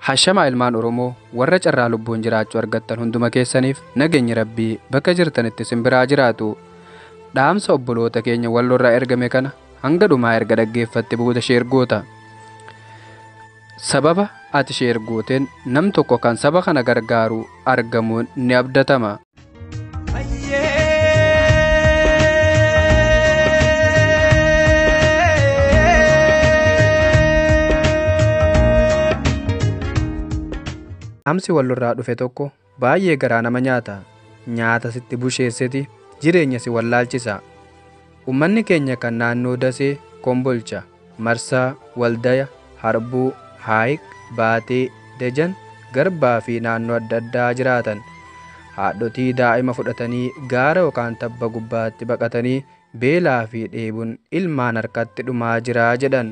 Hashamaa ilmaan Oromoo warra carraa lubbuun jiraachuu argattan hunduma keessaniif nageenyi rabbii bakka jirtanitti simbiraa jiraatu. Dhaamsa obboloota keenya wallorraa ergame kana hanga dhumaa erga dhaggeeffatte booda sheergoota. Sababa ati sheergooteen nam tokko kan saba kana gargaaru argamuun ni abdatama. Dhaamsi wallorraa dhufe tokko baay'ee garaa nama nyaata. Nyaata sitti busheesseti jireenya si wallaalchisa. Uummanni keenya kan naannoo Dasee, Kombolcha, Marsaa, Waldaya, Harbuu, Haayiq, Baatee, Dajan, Garbaa fi naannoo adda addaa jiraatan haadhotii daa'ima fudhatanii gaara yookaan tabba gubbaatti baqatanii beelaa fi dheebuun ilmaan harkatti dhumaa jiraa jedhan.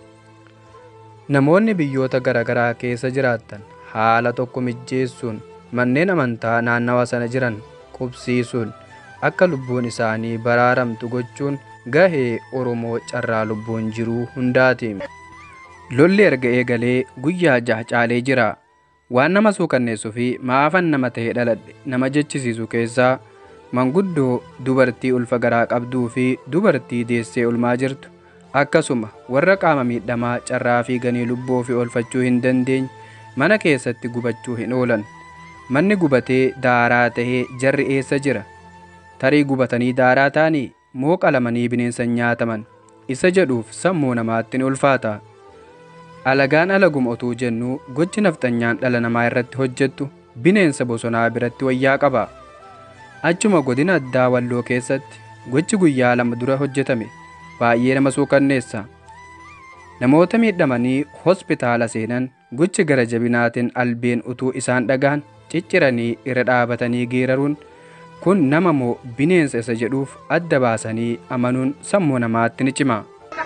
Namoonni biyyoota garaagaraa keessa jiraattan haala tokko mijjeessuun manneen amantaa naannawa sana jiran qubsiisuun akka lubbuun isaanii baraaramtu gochuun gahee Oromoo carraa lubbuun jiruu hundaati. Lolli erga eegalee guyyaa jaha caalee jira. Waan nama suukanneessuu fi maafan nama ta'e dhaladhe nama jechisiisu keessaa manguddoo dubartii ulfa garaa qabduu fi dubartii deessee ulmaa jirtu akkasuma warra qaama miidhamaa carraa fiiganii lubbuu ofii oolfachuu hin dandeenye mana keessatti gubachuu hin oolan. Manni gubatee daaraa tahee jarri eessa jira? Tarii gubatanii daaraa ta'anii moo qalamanii bineensan nyaataman? Isa jedhuuf sammuu namaatti ni ulfaata. Alagaan alaguma otuu jennu gochi nafxanyaan dhala namaa irratti hojjettu bineensa bosonaa biratti wayyaa qaba. Achuma godina addaa walloo keessatti gochi guyyaa lama dura hojjetame baay'ee nama suukanneessa. Namoota miidhamanii hospitaala seenan gochi gara jabinaatiin albeen utuu isaan dhagaan cicciranii irra dhaabatanii geeraruun kun nama moo bineensa isa jedhuuf adda baasanii amanuun sammuu namaatti ni cima.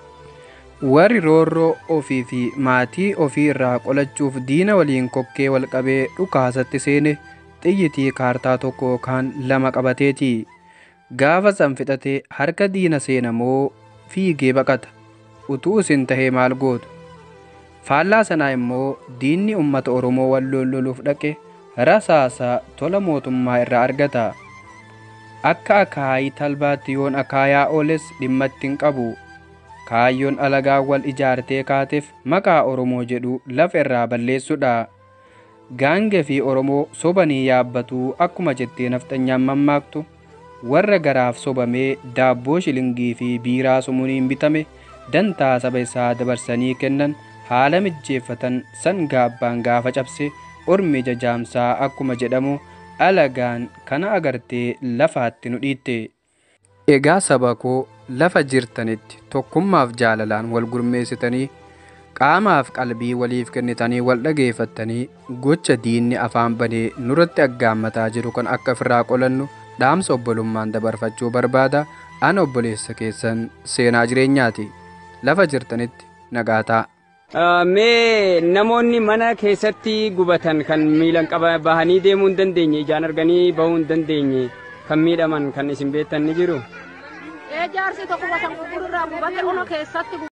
Warri roorroo ofii fi maatii ofii irraa qolachuuf diina waliin kokkee wal qabee dhukaasatti seene xiyyitii kaartaa tokko yookaan lama qabateeti. Gaafa san fixatee harka diina seena moo fiigee baqata. Utuu isin tahee maal gootu? Faallaa sanaa immoo diinni uummata Oromoo walloon loluuf dhaqe rasaasaa tola mootummaa irraa argata. Akka akaayii talbaatti yoon akaayaa ooles dhimmatti hin qabu. Kaayyoon alagaa wal ijaartee kaateef maqaa Oromoo jedhu lafa irraa balleessudha. Gaangee fi Oromoo sobanii yaabbatuu akkuma jettee nafxanyaan mammaaktu warra garaaf sobamee daabboo shilingii fi biiraa sumuuniin bitame dantaa saba isaa dabarsanii kennan haala mijjeeffatan sangaa abbaan gaafa cabse ormi jajaamsaa akkuma jedhamu alagaan kana agartee lafaatti nu dhiitte. Egaa saba koo lafa jirtanitti tokkummaaf jaalalaan wal gurmeessitanii qaamaaf qalbii waliif kennitanii wal dhageeffattanii gocha diinni afaan banee nurratti aggaammataa jiru kan akka ofirraa qolannu dhaamsa obbolummaan dabarfachuu barbaada ana obboleessa keessan seenaa jireenyaati lafa jirtanitti nagaataa. Mee namoonni mana keessatti gubatan kan miilan qaba bahanii deemuu hin dandeenye ijaan arganii bahuu hin dandeenye kan miidhaman kan isin beektan ni jiru. Jaarsi tokko watan gurgururraa gubate ono keessatti